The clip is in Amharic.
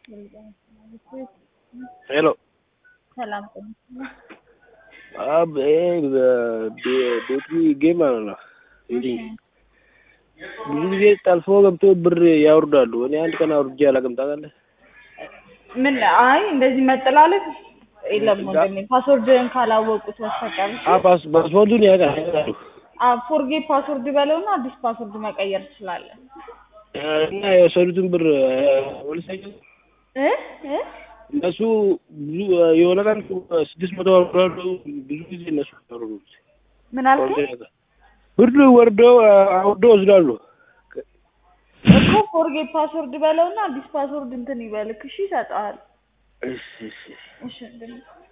ሄሎ ሰላም አብ ቤቲ ጌም ማለት ነው። ብዙ ጊዜ ጠልፎ ገብቶ ብር ያወርዳሉ። እኔ አንድ ቀን አውርጄ አላውቅም። ታውቃለህ? ምን አይ እንደዚህ መጠላለፍ የለም ወንድሜ፣ ፓስወርድህን ካላወቁት በስተቀር ፓስፖርቱን ያውቃሉ ፎርጌት ፓስወርድ በለውና አዲስ ፓስወርድ መቀየር ትችላለህ። እና የወሰዱትን ብር ወልሳቸው እ እ እነሱ ብዙ የሆነ ቀን ስድስት መቶ ወርዳሉ። ብዙ ጊዜ እነሱ ያወርዱት ምን አልከኝ? ብር ወርደው አውርደው ወስዳሉ። እኮ ፎርጌት ፓስወርድ በለውና አዲስ ፓስወርድ እንትን ይበልክ። እሺ ይሰጥሃል። እሺ እሺ እሺ